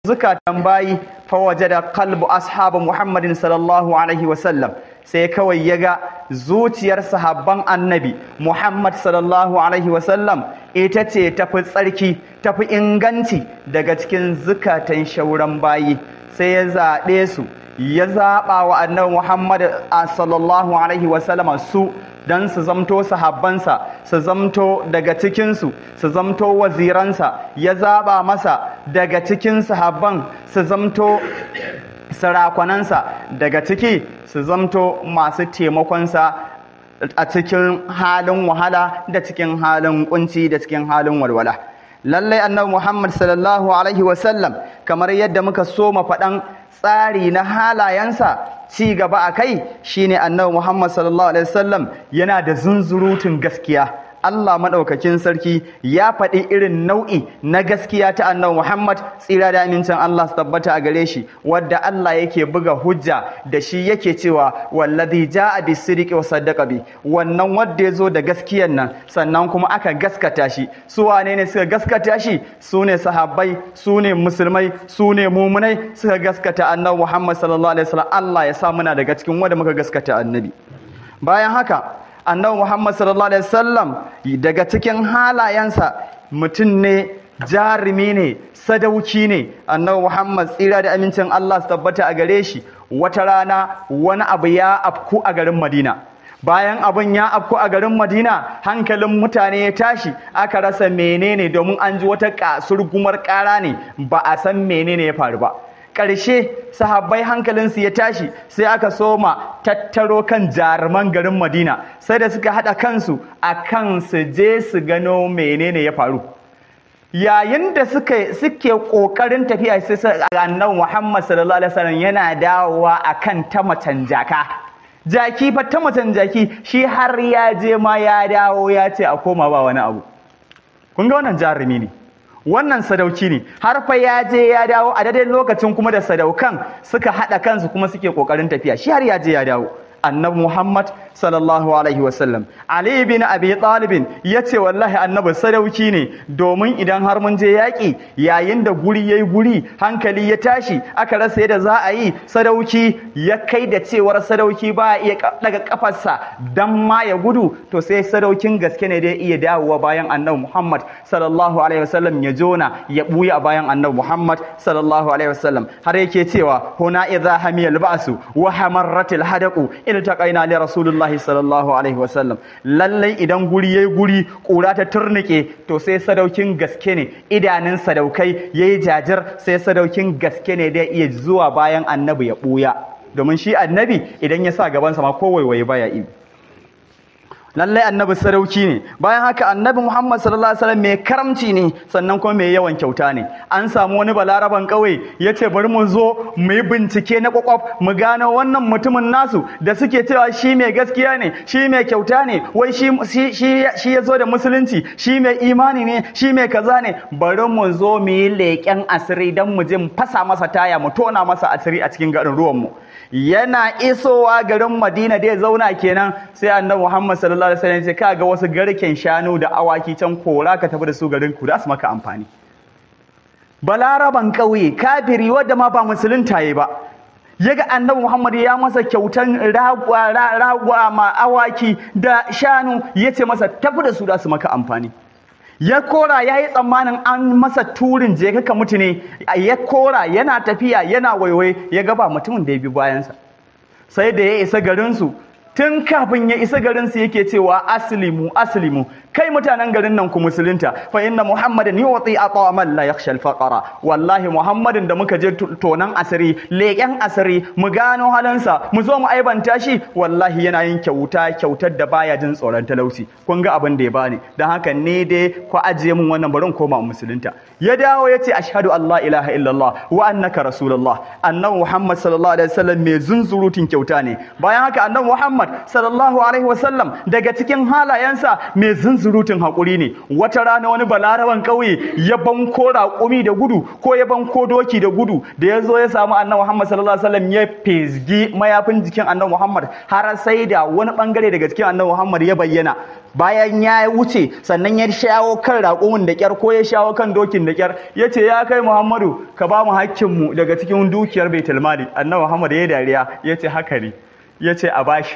zukatan bayi fawajada qalbu ashabu muhammadin sallallahu alaihi wasallam sai kawai ya ga zuciyar sahabban annabi muhammad sallallahu alaihi wasallam ita ce tafi tsarki tafi inganci daga cikin zukatan shauran bayi sai ya zaɓe su ya zaɓa wa annabi muhammad sallallahu alaihi wasallam su don su zamto sahabbansa su zamto daga cikinsu su zamto waziransa ya zaba masa daga cikin sahabban su zamto sarakonansa daga ciki su zamto masu taimakonsa a cikin halin wahala da cikin halin kunci da cikin halin walwala lallai annabi muhammad sallallahu alaihi wasallam kamar yadda muka soma faɗan tsari na halayensa ci gaba a kai shine annabi Muhammad sallallahu alaihi wasallam yana da zunzurutun gaskiya Allah maɗaukakin sarki ya faɗi irin nau'i na gaskiya ta annabi Muhammad tsira da amincin Allah su tabbata a gare shi wadda Allah yake buga hujja da shi yake cewa wallazi ja'a bis-sidqi wa saddaqa bi wannan wanda yazo da gaskiyan nan sannan kuma aka gaskata shi su wane ne suka gaskata shi su ne sahabbai su ne musulmai su ne mumunai suka gaskata annabi Muhammad sallallahu alaihi wasallam Allah ya sa muna daga cikin wanda muka gaskata annabi bayan haka annabi Muhammad sallallahu alaihi wasallam daga cikin halayensa mutum ne jarumi ne sadauki ne annabi Muhammad tsira da amincin Allah su tabbata a gare shi wata rana wani abu ya afku a garin Madina bayan abin ya afku a garin Madina hankalin mutane ya tashi aka rasa menene domin an ji wata kasurgumar kara ne ba a san menene ya faru ba ƙarshe sahabbai hankalinsu ya tashi sai aka soma tattaro kan jaruman garin madina sai da suka haɗa kansu a kan su je su gano menene ya faru yayin da suke ƙoƙarin tafiya sai annabi muhammad sallallahu alaihi wasallam yana dawowa a kan ta macen jaka jaki fa ta macen jaki shi har ya je ma ya dawo ya ce a koma ba wani abu kun ga wannan jarumi ne wannan sadauki ne har fa ya je ya dawo a daidai lokacin kuma da sadaukan suka haɗa kansu kuma suke ƙoƙarin tafiya shi har ya je ya dawo annabi Muhammad sallallahu alaihi wasallam Ali bin Abi Talib yace wallahi annabi sadauki ne domin idan har mun je yaƙi yayin da guri yayi guri hankali ya tashi aka rasa yadda za a yi sadauki ya kai da cewar sadauki ba iya daga kafarsa dan ma ya gudu to sai sadaukin gaske ne da iya dawowa bayan annabi Muhammad sallallahu alaihi wasallam ya jona ya buya bayan annabi Muhammad sallallahu alaihi wasallam har yake cewa huna idza hamiyal ba'su wa hamarratil hadaqu iltaqaina li rasulullahi sallallahu alaihi wasallam lallai idan guri yayi guri kura ta turnike to sai sadaukin gaske ne idanun sadaukai yayi jajir sai sadaukin gaske ne da iya zuwa bayan annabi ya buya domin shi annabi idan ya sa gaban sa ma ko waiwaye baya yi lallai annabi sadauki ne bayan haka annabi Muhammad sallallahu alaihi wasallam mai karamci ne sannan kuma mai yawan kyauta ne an samu wani balaraban kauye yace bari mu zo mu yi bincike na kwakwaf mu gano wannan mutumin nasu da suke cewa shi mai gaskiya ne shi mai kyauta ne wai shi shi shi ya zo da musulunci shi mai imani ne shi mai kaza ne bari mu zo mu yi leƙen asiri dan mu je mu fasa masa taya mu tona masa asiri a cikin garin ruwan mu yana isowa garin Madina da ya zauna kenan sai annabi Muhammad sallallahu alaihi wasallam ya ce kaga wasu garken shanu da awaki can kora ka tafi da su garin ku da su maka amfani balaraban ƙauye kafiri wadda ma ba musulunta yi ba yaga annabi Muhammad ya masa kyautan ragwa ragwa ma awaki da shanu yace masa tafi da su da su maka amfani ya kora ya yi tsammanin an masa turin je kaka mutu ne ya kora yana tafiya yana waiwai ya gaba mutumin da ya bi bayansa sai da ya isa garinsu tun kafin ya isa garinsu yake cewa aslimu aslimu kai mutanen garin nan ku musulunta fa inna muhammadan yuti ata man la yakhsha al-faqara wallahi muhammadin da muka je tonan asiri leƙen asiri mu gano halansa mu zo mu aibanta shi wallahi yana yin kyauta kyautar da baya jin tsoron talauci kun ga abin da ya bani dan haka ne dai ku ajiye mun wannan barin koma musulunta ya dawo ya ce ashhadu an la ilaha illallah wa annaka rasulullah annabi muhammad sallallahu alaihi wasallam mai zunzurutun kyauta ne bayan haka annabi muhammad Muhammad sallallahu alaihi wasallam daga cikin halayensa mai zunzurutun haƙuri ne wata rana wani balaraban ƙauye ya banko raƙumi da gudu ko ya banko doki da gudu da ya zo ya samu annabi Muhammad sallallahu alaihi wasallam ya fesgi mayafin jikin annabi Muhammad har sai da wani bangare daga cikin annabi Muhammad ya bayyana bayan ya wuce sannan ya shawo kan raƙumin da kyar ko ya shawo kan dokin da kyar ya ce ya kai Muhammadu ka ba mu hakkinmu daga cikin dukiyar Baitul Mali annabi Muhammad ya dariya ya ce haka ne ya ce a bashi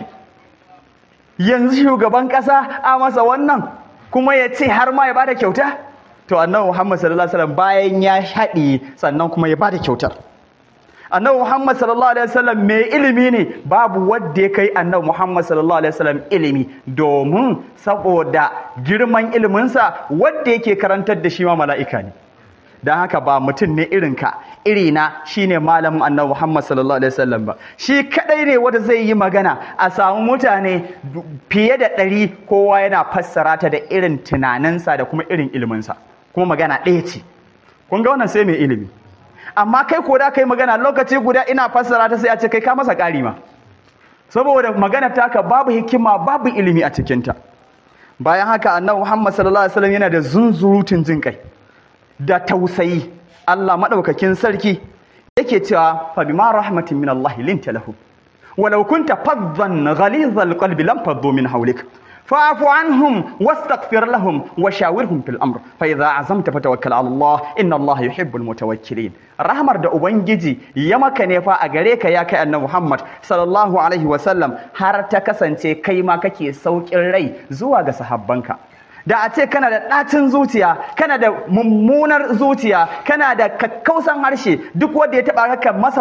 yanzu shugaban ƙasa a masa wannan kuma ya ce har ma ya bada kyauta to annabi Muhammad sallallahu alaihi wasallam bayan ya haɗi sannan kuma ya bada kyautar annabi Muhammad sallallahu alaihi wasallam mai ilimi ne babu wanda ya kai annabi Muhammad sallallahu alaihi wasallam ilimi domin saboda girman iliminsa wanda yake karantar da shi ma mala'ika ne don haka ba mutum ne irinka irina shine malamin annabi Muhammad sallallahu alaihi wasallam ba shi kadai ne wanda zai yi magana a samu mutane fiye da ɗari kowa yana fassara ta da irin tunaninsa da kuma irin iliminsa kuma magana ɗaya ce kun ga wannan sai mai ilimi amma kai ko da kai magana lokaci guda ina fassara ta sai a ce kai ka masa ƙari ma saboda magana taka babu hikima babu ilimi a cikinta bayan haka annabi Muhammad sallallahu alaihi wasallam yana da zunzurutun jin kai da tausayi Allah madaukakin sarki yake cewa fa bima rahmatin min Allah linta lahu walau kunta faddan ghalizal qalbi lam faddu min hawlik فاعف عنهم واستغفر لهم وشاورهم في الامر فاذا عزمت فتوكل على الله ان الله يحب المتوكلين rahmar da ubangiji ya maka ne fa a gare ka ya kai annabi Muhammad sallallahu alaihi wasallam har ta kasance kai ma kake saukin rai zuwa ga sahabbanka da a ce kana da ɗacin zuciya kana da mummunar zuciya kana da kakkausan harshe duk wanda ya taɓa ka masa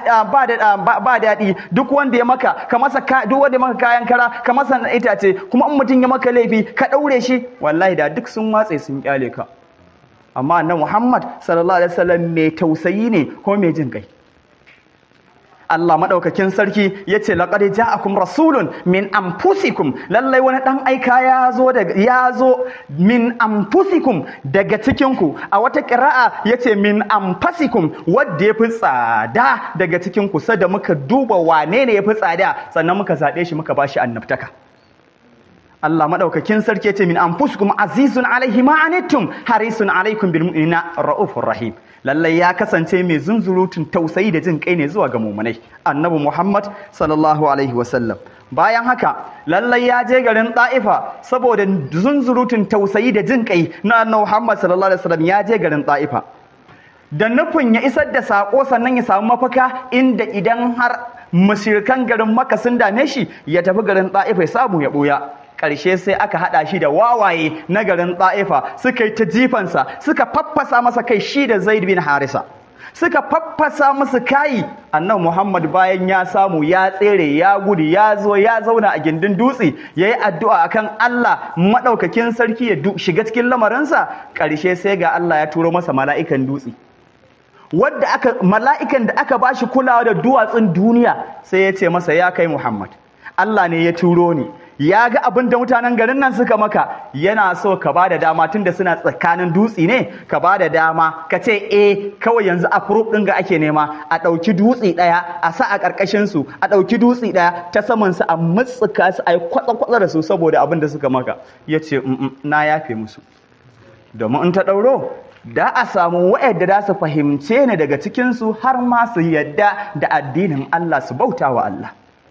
ba daɗi duk wanda ya maka ka masa duk wanda ya maka kayan kara ka masa itace kuma in mutum ya maka laifi ka ɗaure shi wallahi da duk sun watse sun kyale ka amma na Muhammad sallallahu alaihi wasallam mai tausayi ne ko mai jin kai Allah maɗaukakin sarki ya ce laƙad ja'akum rasulun min anfusikum lallai wani ɗan aika ya zo ya zo min anfusikum daga cikinku a wata ƙira'a ya ce min anfasikum wadda ya fi tsada daga cikinku sada muka duba wane ne ya fi tsada sannan muka zaɓe shi muka ba shi annabtaka Allah maɗaukakin sarki ya ce min anfusikum azizun alaihi ma anittum harisun alaikum bil mu'minina ra'ufur rahim lallai ya kasance mai zunzurutun tausayi da jin kai ne zuwa ga mumunai annabi muhammad sallallahu alaihi wasallam bayan haka lallai ya je garin ɗa'ifa saboda zunzurutun tausayi da jin kai na annabi muhammad sallallahu alaihi wasallam ya je garin ɗa'ifa da nufin ya isar da saƙo sannan ya samu mafaka inda idan har mashirkan garin maka sun dame shi ya tafi garin ɗa'ifa ya samu ya ɓuya ƙarshe sai aka haɗa shi da wawaye na garin ɗa'ifa suka yi ta jifansa suka faffasa masa kai shi da zaid bin harisa suka faffasa masa kayi annan muhammad bayan ya samu ya tsere ya gudu ya zo ya zauna a gindin dutse ya yi addu'a akan allah maɗaukakin sarki ya shiga cikin lamarinsa ƙarshe sai ga allah ya turo masa mala'ikan dutse wadda aka mala'ikan da aka bashi kulawa da duwatsun duniya sai ya ce masa ya kai muhammad allah ne ya turo ni ya ga abin da mutanen garin nan suka maka yana so ka ba da dama tunda suna tsakanin dutse ne ka ba da dama ka ce eh kawai yanzu a furuf ɗin ga ake nema a ɗauki dutse ɗaya a sa a ƙarƙashin su a ɗauki dutse ɗaya ta saman su a matsuka su a yi kwatsa-kwatsa da su saboda abin da suka maka ya ce na yafe musu domin in ta ɗauro da a samu wa'yanda za su fahimce ni daga cikinsu har ma su yadda da addinin Allah su bauta wa Allah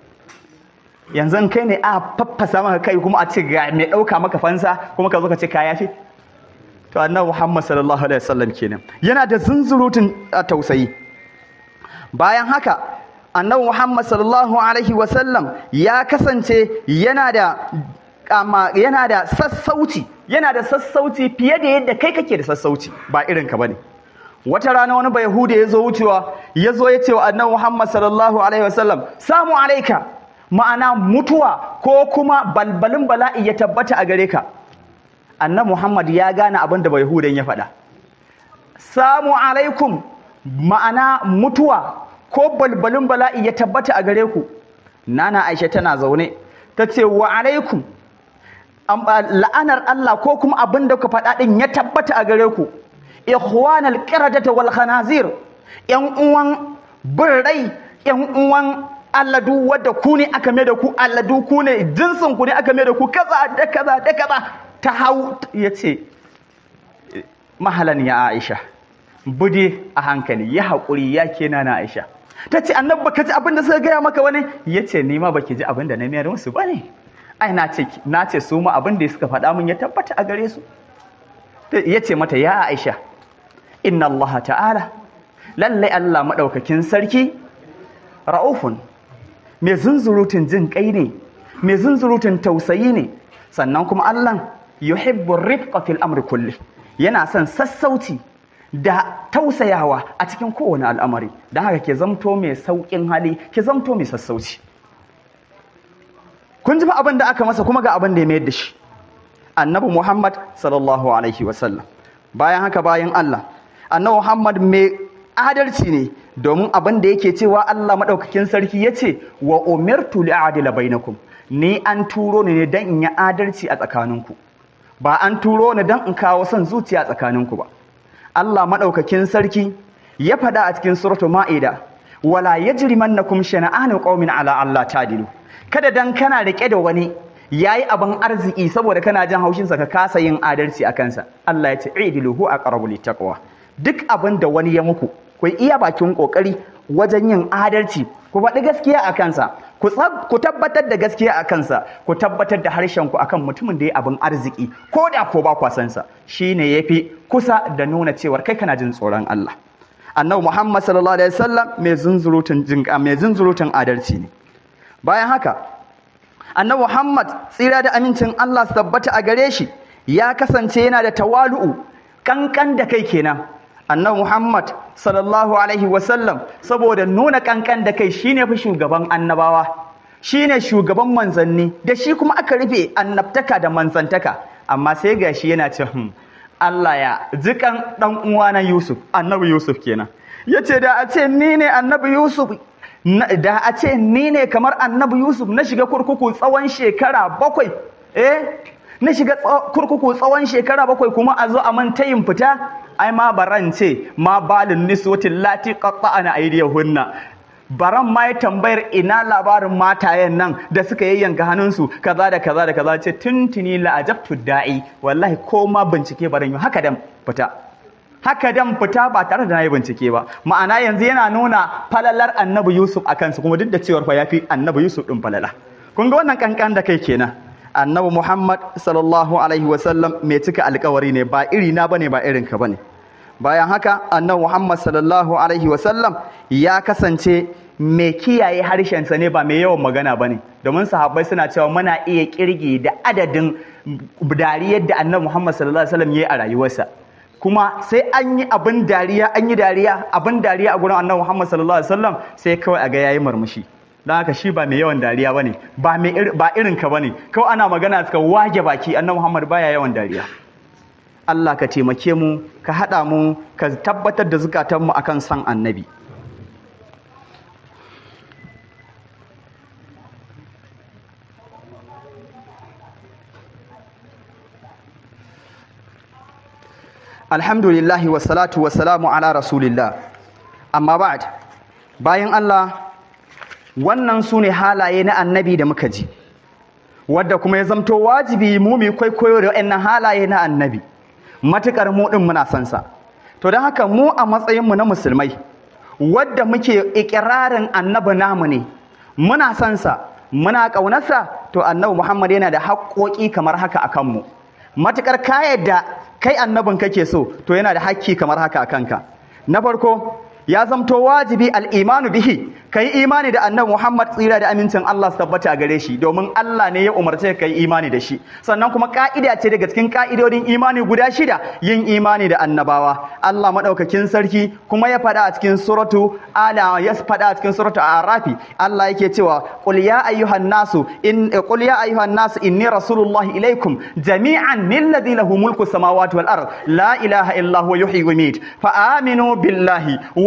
yanzu kai ne a faffasa maka kai kuma a ce ga mai ɗauka maka fansa kuma ka zo ka ce ka yafi to annabi Muhammad sallallahu alaihi wasallam kenan yana da zunzurutun tausayi bayan haka annabi Muhammad sallallahu alaihi wasallam ya kasance yana da amma yana da sassauci yana da sassauci fiye da yadda kai kake da sassauci ba irin ka bane wata rana wani bai hude ya zo wucewa ya zo ya ce wa annabi Muhammad sallallahu alaihi wasallam samu alaika ma'ana mutuwa ko kuma balbalin bala'i ya tabbata a gare ka annabi Muhammad ya gane abin da bai hudan ya faɗa samu alaikum ma'ana mutuwa ko balbalin bala'i ya tabbata a gare ku nana Aisha tana zaune ta ce wa alaikum la'anar Allah ko kuma abin da ku faɗa ɗin ya tabbata a gare ku ikhwanal qiradata wal khanazir yan uwan birrai yan uwan alladu wadda ku ne aka mai da ku alladu ku ne jinsin ku ne aka mai da ku kaza da kaza da kaza ta hau ya ce mahalan ya aisha bude a hankali ya haƙuri ya ke na aisha ta ce annab baka ji abin da suka gaya maka wani ya ce ni ma baki ji abin da na mayar musu ba ne ai na ce na ce su ma abin da suka faɗa min ya tabbata a gare su ya ce mata ya aisha inna allaha ta'ala lallai allah maɗaukakin sarki ra'ufun mai zunzurutun jin kai ne mai zunzurutun tausayi ne sannan kuma allah yuhibbu rifqa fil amri kulli yana son sassauci da tausayawa a cikin kowane al'amari don haka ke zamto mai sauƙin hali ke zamto mai sassauci kun ji abin da aka masa kuma ga abin da ya mayar da shi annabi muhammad sallallahu alaihi wasallam bayan haka bayan allah annabi muhammad mai adalci ne domin abin da yake cewa allah maɗaukakin sarki ya ce wa umirtu li'adila bainakum ni an turo ni ne don in yi adalci a tsakaninku ba an turo ni don in kawo son zuciya a tsakaninku ba Allah maɗaukakin sarki ya faɗa a cikin suratul ma'ida wala yajrimannakum shana'anu qaumin ala Allah tadilu kada dan kana rike da wani yayi abin arziki saboda kana jin haushin sa ka kasa yin adalci a kansa Allah ya ce idilu hu aqrabu littaqwa duk abin da wani ya muku ku iya bakin kokari wajen yin adalci ku faɗi gaskiya a kansa ku tabbatar da gaskiya a kansa ku tabbatar da harshen ku akan mutumin da ya abin arziki ko da ko ba kwa san sa shine yafi kusa da nuna cewar kai kana jin tsoron Allah annabi Muhammad sallallahu alaihi wasallam mai zunzurutun jinka mai zunzurutun adalci ne bayan haka annabi Muhammad tsira da amincin Allah su tabbata a gare shi ya kasance yana da tawalu'u kankan da kai kenan annabi Muhammad sallallahu alaihi wasallam saboda nuna kankan da kai shine fi shugaban annabawa shine shugaban manzanni da shi kuma aka rufe annabtaka da manzantaka amma sai gashi yana ce hmm, Allah ya jikan dan uwana Yusuf annabi Yusuf kenan yace da a ce ni ne annabi Yusuf da a ce ni ne kamar annabi Yusuf na shiga kurkuku tsawon shekara bakwai eh na shiga kurkuku tsawon shekara bakwai kuma a zo a man tayin fita ai ma baran ce ma balin niswatin lati qatta'ana aydiyahunna baran ma ya tambayar ina labarin matayen nan da suka yayyanka hannunsu kaza da kaza da kaza ce tuntuni la ajabtu da'i wallahi ko ma bincike baran yi haka dan fita haka dan fita ba tare da nayi bincike ba ma'ana yanzu yana nuna falalar annabi Yusuf akan su kuma duk da cewar fa yafi annabi Yusuf din falala kun ga wannan kankan da kai kenan annabi Muhammad sallallahu alaihi wasallam mai cika alkawari ne ba iri na bane ba irin ka bane bayan haka annabi Muhammad sallallahu alaihi wasallam ya kasance mai kiyaye harshensa ne ba mai yawan magana bane domin sahabbai suna cewa muna iya kirgi da adadin dariyar da annabi Muhammad sallallahu alaihi wasallam yayi a rayuwarsa kuma sai an yi abin dariya an yi dariya abin dariya a gurin annabi Muhammad sallallahu alaihi wasallam sai kawai a ga yayi murmushi don haka shi ba mai yawan dariya bane ba mai ba irin ka bane kawai ana magana suka wage baki annabi Muhammad baya yawan dariya Allah ka taimake mu ka hada mu ka tabbatar da zukatanmu akan san annabi Alhamdulillahi wassalatu wassalamu ala rasulillah amma ba'd bayan Allah wannan su ne halaye na annabi da muka ji wadda kuma ya zamto wajibi mu mu kwaikwayo da waɗannan halaye na annabi matukar mu din muna son sa to don haka mu a matsayin mu na musulmai wadda muke ikirarin annabi namu ne muna son sa muna ƙaunarsa to annabi Muhammad yana da haƙoƙi kamar haka akan mu matukar ka yadda kai annabin kake so to yana da haƙƙi kamar haka a kanka na farko ya zamto wajibi al'imanu bihi ka yi imani da annabi Muhammad tsira da amincin Allah su tabbata a gare shi domin Allah ne ya umarce ka yi imani da shi sannan kuma ka'ida ce daga cikin ka'idodin imani guda shida yin imani da annabawa Allah madaukakin sarki kuma ya faɗa a cikin suratu ala ya faɗa a cikin suratu arafi Allah yake cewa qul ya ayyuhan nasu in qul ya ayyuhan nasu inni rasulullahi ilaikum jami'an lilladhi lahu mulku samawati wal ard la ilaha illa huwa yuhyi wa yumiit fa aminu billahi wa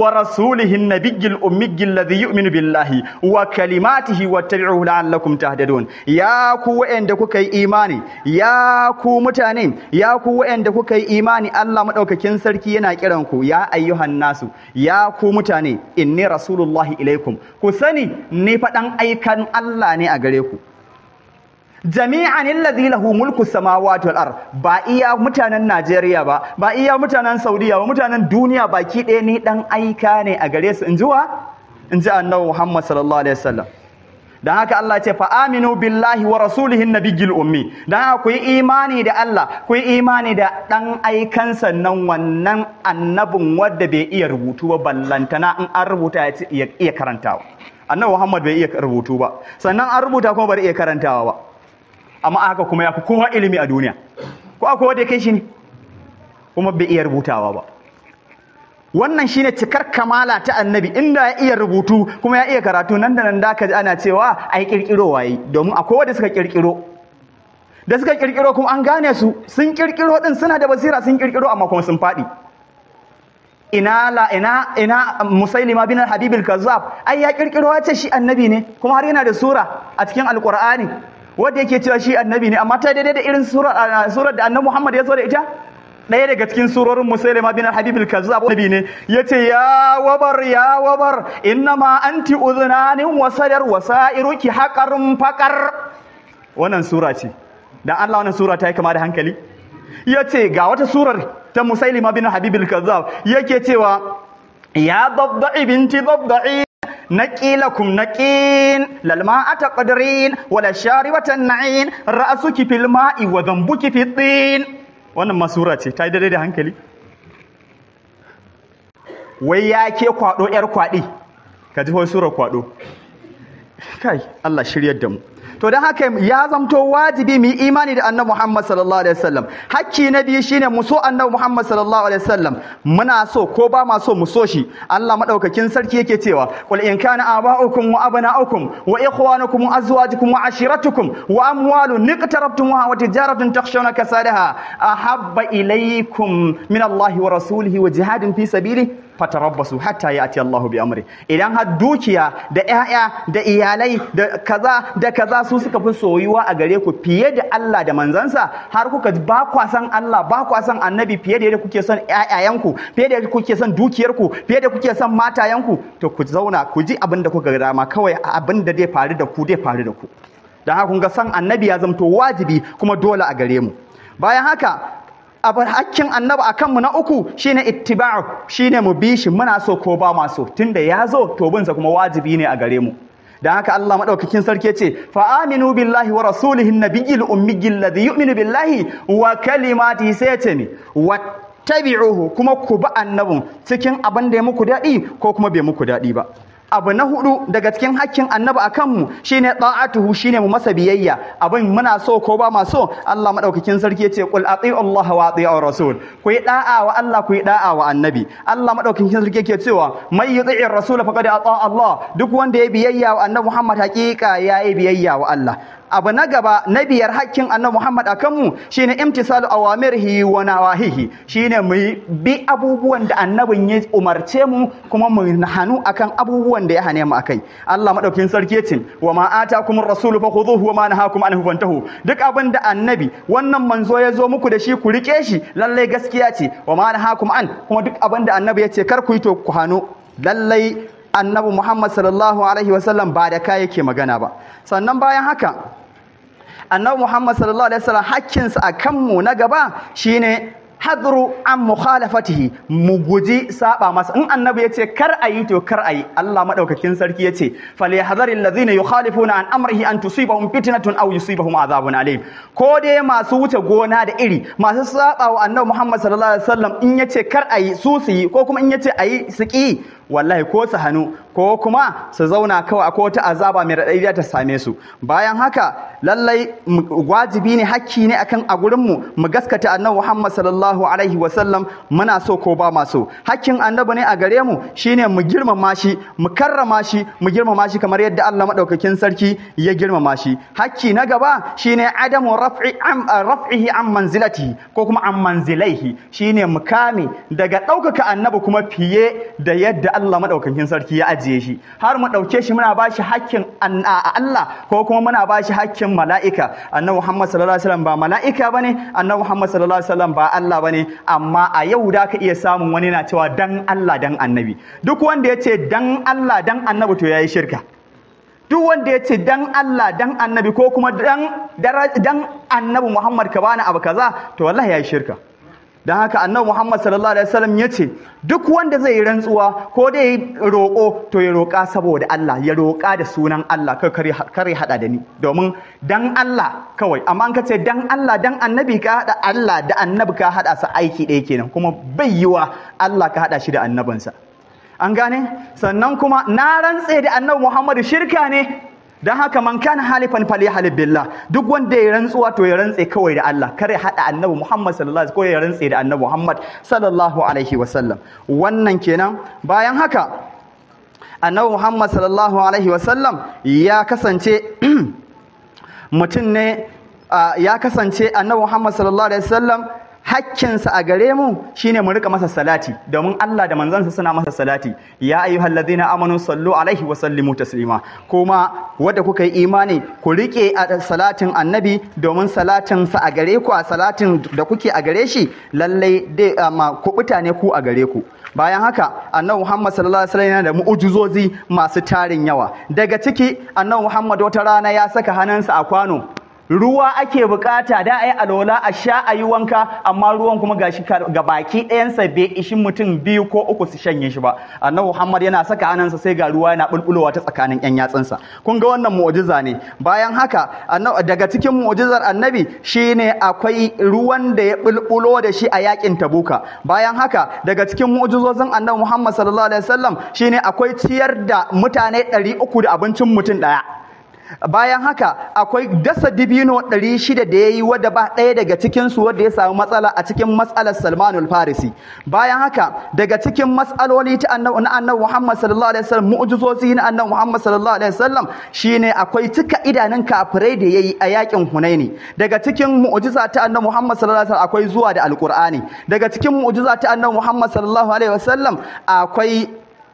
wa rasulihi nabiyyil ummiyil ladhi yu'minu billahi wa kalimatihi wattabi'uhu la'allakum tahtadun ya ku wa'anda kuka yi imani ya ku mutane ya ku wa'anda kuka yi imani Allah madaukakin sarki yana kiran ku ya ayyuhan nasu ya ku mutane inni rasulullahi ilaikum ku sani ni faɗan aikan Allah ne a gare ku jami'an alladhi lahu mulku samawati wal ard ba iya mutanen Najeriya ba ba iya mutanen Saudiya ba mutanen duniya baki ɗaya ni dan aika ne a gare su inji wa inji annabi Muhammad sallallahu alaihi wasallam dan haka Allah ce fa aminu billahi wa rasulihi nabiyil ummi dan haka ku yi imani da Allah ku yi imani da dan aikan sannan wannan annabin wanda bai iya rubutu ba ballantana in an rubuta ya iya karantawa annabi Muhammad bai iya rubutu ba sannan an rubuta kuma bai iya karantawa ba amma haka kuma ya fi kowa ilimi a duniya ko akwai wanda ya kai shi ne kuma bai iya rubutawa ba wannan shine cikar kamala ta annabi inda ya iya rubutu kuma ya iya karatu nan da nan da ka ji ana cewa ai kirkiro waye domin akwai wanda suka kirkiro da suka kirkiro kuma an gane su sun kirkiro din suna da basira sun kirkiro amma kuma sun faɗi ina la ina ina musailima bin habib al-kazzab ai ya kirkiro ya ce shi annabi ne kuma har yana da sura a cikin alqur'ani wanda yake cewa shi annabi ne amma ta daidai da irin surar da annabi Muhammad ya zo da ita ɗaya daga cikin surorin Musailama bin Habib al-Kazzab annabi ne yace ya wabar ya wabar innama anti udhunanin wa sadar wa sa'iruki haqarun faqar wannan sura ce dan Allah wannan sura ta yi kama da hankali yace ga wata surar ta Musailama bin Habib al-Kazzab yake cewa ya dabda'i binti dabda'i نقي لكم نقين للماء تقدرين ولا شاربة النعين رأسك في الماء وذنبك في الطين wannan masura ce ta yi daidai da hankali wai ya ke kwado yar kwaɗi ka ji wai surar kwado kai Allah shiryar da mu to don haka ya zamto wajibi mu yi imani da annabi Muhammad sallallahu alaihi wasallam hakki na biyu shine mu so annabi Muhammad sallallahu alaihi wasallam muna so ko ba ma so mu so shi Allah madaukakin sarki yake cewa qul in kana aba'ukum wa abna'ukum wa ikhwanukum wa azwajukum wa ashiratukum wa amwalun niqtarabtumuha wa tijaratun takhshawna kasadaha ahabba ilaykum min Allah wa rasulihi wa jihadin fi sabilihi fatarabbasu hatta ya'ti Allah bi amri idan har dukiya da ƴaƴa da iyalai da kaza da kaza su suka fi soyuwa a gare ku fiye da Allah da manzansa har kuka ba kwa san Allah ba kwa san annabi fiye da yadda kuke son ƴaƴayanku fiye da yadda kuke son dukiyarku fiye da kuke son matayanku to ku zauna ku ji abin da kuka ga dama kawai abin da zai faru da ku zai faru da ku dan haka kun ga san annabi ya zamto wajibi kuma dole a gare mu bayan haka abu hakkin annabi a kanmu na uku shine ittiba'u shine mu bi shi muna so ko ba ma so tunda ya zo to binsa kuma wajibi ne a gare mu dan haka Allah madaukakin sarki ce fa aminu billahi wa rasulihi nabiyil ummiyil ladhi yu'minu billahi wa kalimatihi sai ce ne wattabi'uhu kuma ku bi annabin cikin abin da ya muku dadi ko kuma bai muku dadi ba abu na hudu daga cikin hakkin annabi a kanmu shine ta'atuhu shine mu masa biyayya abin muna so ko ba ma so Allah madaukakin sarki yace qul ati'u Allah wa ati'u rasul ku yi da'a wa Allah ku yi da'a wa annabi Allah madaukakin sarki yake cewa may yuti'ir rasul faqad ata Allah duk wanda ya biyayya wa annabi Muhammad hakika yayi biyayya wa Allah abu na gaba na biyar hakkin annabi Muhammad akan mu shine imtisalu awamirhi wa nawahihi shine mu bi abubuwan da annabin ya umarce mu kuma mu hanu akan abubuwan da ya hane mu akai Allah madaukakin sarki yace wa ma atakumur rasul fakhudhuhu wa ma nahakum anhu fantahu duk abin da annabi wannan manzo ya zo muku da shi ku rike shi lalle gaskiya ce wa ma nahakum an kuma duk abin da annabi ya ce kar ku yi to ku hanu lallai annabi Muhammad sallallahu alaihi wasallam ba da kai yake magana ba sannan bayan haka annabi Muhammad sallallahu alaihi wasallam hakkinsa a kanmu na gaba shine hadru an mukhalafatihi mu guji saba masa in annabi yace kar ayi to kar ayi Allah madaukakin sarki yace falyahdharil ladhina yukhalifuna an amrihi an tusibahum fitnatun aw yusibahum adhabun alim ko dai masu wuce gona da iri masu saba wa annabi Muhammad sallallahu alaihi wasallam in yace kar ayi su su yi ko kuma in yace ayi su ki wallahi ko su hannu ko kuma su zauna kawai akwai wata azaba mai raɗaɗi ta same su bayan haka lallai wajibi ne hakki ne akan a gurinmu mu gaskata annabi Muhammad sallallahu alaihi wasallam muna so ko ba ma so hakkin annabi ne a gare mu shine mu girmama shi mu karrama shi mu girmama shi kamar yadda Allah madaukakin sarki ya girmama shi hakki na gaba shine adamu raf'i am raf'ihi an manzilatihi ko kuma an manzilaihi shine mu kame daga ɗaukaka annabi kuma fiye da yadda Allah madaukakin sarki ya ajiye shi har mu dauke shi muna bashi hakkin Allah ko kuma muna bashi hakkin mala'ika annabi Muhammad sallallahu alaihi wasallam ba mala'ika bane annabi Muhammad sallallahu alaihi wasallam ba Allah bane amma a yau da ka iya samun wani na cewa dan Allah dan annabi duk wanda ya ce dan Allah dan annabi to yayi shirka duk wanda ya ce dan Allah dan annabi ko kuma dan dan annabi Muhammad ka bani abu kaza to wallahi yayi shirka dan haka annabi Muhammad sallallahu alaihi wasallam ya ce duk wanda zai yi rantsuwa ko da yi roƙo to ya roƙa saboda Allah ya roƙa da sunan Allah kai kare kare hada da ni domin dan Allah kawai amma an kace dan Allah dan annabi ka hada Allah da annabi ka hada su aiki ɗaya kenan kuma bai yiwa Allah ka hada shi da annabinsa an gane sannan kuma na rantse da annabi Muhammadu shirka ne don haka man kana halifan fali halif billah duk wanda ya rantsuwa to ya rantse kawai da Allah kar ya hada annabi Muhammad sallallahu alaihi wasallam ko ya rantse da annabi Muhammad sallallahu alaihi wasallam wannan kenan bayan haka annabi Muhammad sallallahu alaihi wasallam ya kasance mutum ne ya kasance annabi Muhammad sallallahu alaihi wasallam hakkinsa a gare mu shine mu rika masa salati domin Allah da manzansa suna masa salati ya ayyuhal ladina amanu sallu alaihi wa sallimu taslima kuma wanda kuka yi imani ku rike a salatin annabi domin salatin sa a gare ku a salatin da kuke a gare shi lalle dai ma ku ne ku a gare ku bayan haka annabi Muhammad sallallahu alaihi wasallam yana da mu'ujizozi masu tarin yawa daga ciki annabi Muhammad wata rana ya saka hannunsa a kwano ruwa ake bukata da a yi alola a sha a yi wanka amma ruwan kuma gashi ga baki ɗayansa bai ishi mutum biyu ko uku su shanye shi ba annabi muhammad yana saka hannunsa sai ga ruwa yana bulbulowa ta tsakanin yan yatsunsa kun ga wannan mu'jiza ne bayan haka daga cikin mu'jizar annabi shine akwai ruwan da ya bulbulo da shi a yakin tabuka bayan haka daga cikin mu'jizozin annabi muhammad sallallahu alaihi wasallam shine akwai ciyar da mutane 300 da abincin mutum ɗaya bayan haka akwai dasa dibino 600 da ya yi wadda ba ɗaya daga cikinsu wadda ya samu matsala a cikin matsalar salmanul farisi bayan haka daga cikin matsaloli ta annabi na annabi muhammad sallallahu alaihi wasallam mu'jizozi na annabi muhammad sallallahu alaihi wasallam shine akwai cika idanun kafirai da yayi a yakin hunaini daga cikin mu'jiza ta annabi muhammad sallallahu alaihi wasallam akwai zuwa da alqur'ani daga cikin mu'jiza ta annabi muhammad sallallahu alaihi wasallam akwai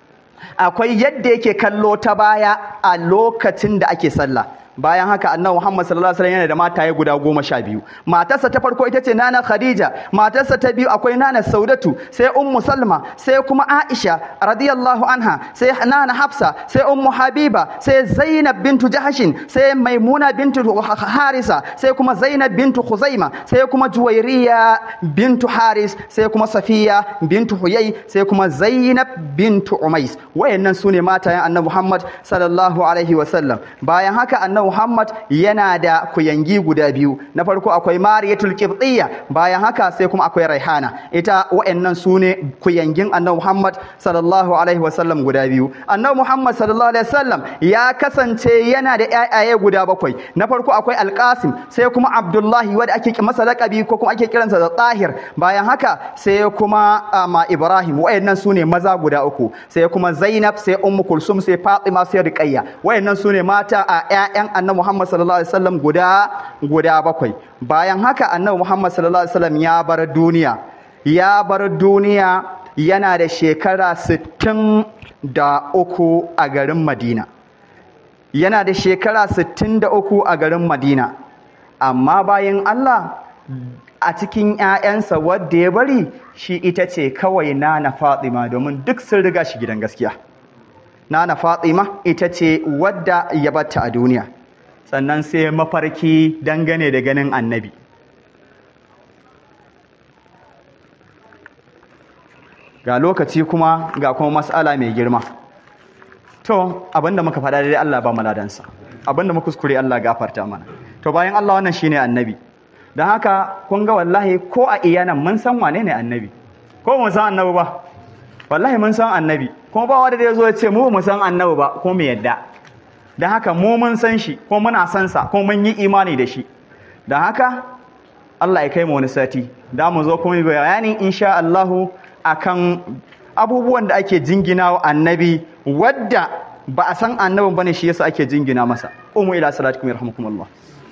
akwai yadda yake kallo ta baya a lokacin da ake sallah bayan haka annabi Muhammad sallallahu alaihi wasallam yana da mataye guda goma sha biyu matarsa ta farko ita ce nana Khadija matarsa ta biyu akwai nana Saudatu sai ummu Salma sai kuma Aisha radiyallahu anha sai nana Hafsa sai ummu Habiba sai Zainab bintu Jahashin sai Maimuna bintu Harisa sai kuma Zainab bintu Khuzaima sai kuma Juwairiya bintu Haris sai kuma Safiya bintu Huyai sai kuma Zainab bintu Umais wayannan sune matayen annabi Muhammad sallallahu alaihi wasallam bayan haka annabi Muhammad yana da kuyangi guda biyu na farko akwai Mariyatul Qibtiyya bayan haka sai kuma akwai Raihana ita wayannan sune kuyangin Annabi Muhammad sallallahu alaihi wasallam guda biyu Annabi Muhammad sallallahu alaihi wasallam ya kasance yana da ƴaƴaye guda bakwai na farko akwai Al-Qasim sai kuma Abdullahi wanda ake masa laqabi ko kuma ake kiransa da Tahir bayan haka sai kuma ma Ibrahim wayannan sune maza guda uku sai kuma Zainab sai Ummu Kulsum sai Fatima sai Ruqayya wayannan sune mata a ƴaƴan annabi Muhammad sallallahu alaihi wasallam guda guda bakwai bayan haka annabi Muhammad sallallahu alaihi wasallam ya bar duniya ya bar duniya yana da shekara 63 a garin Madina yana da shekara 63 a garin Madina amma bayan Allah a cikin ‘ya'yansa wadda ya bari shi ita ce kawai nana Fatima domin duk sun riga shi gidan gaskiya. Nana Fatima ita ce wadda ya batta a duniya. sannan sai mafarki dangane da ganin annabi ga lokaci kuma ga kuma mas'ala mai girma to abinda muka faɗa dai Allah ba maladansa abinda muka kuskure Allah gafarta mana to bayan Allah wannan shine annabi don haka kun ga wallahi ko a iyanan mun san wane ne annabi ko mun san annabi ba wallahi mun san annabi kuma ba wanda ya zo ya ce mu mu san annabi ba ko mu yadda da haka mu mun san shi ko muna san sa ko mun yi imani da shi da haka Allah ya kai mu wani sati da mu zo kuma bayani insha Allah akan abubuwan da ake jingina wa annabi wadda ba a san annabin bane shi yasa ake jingina masa umu ila salatikum yarhamukumullah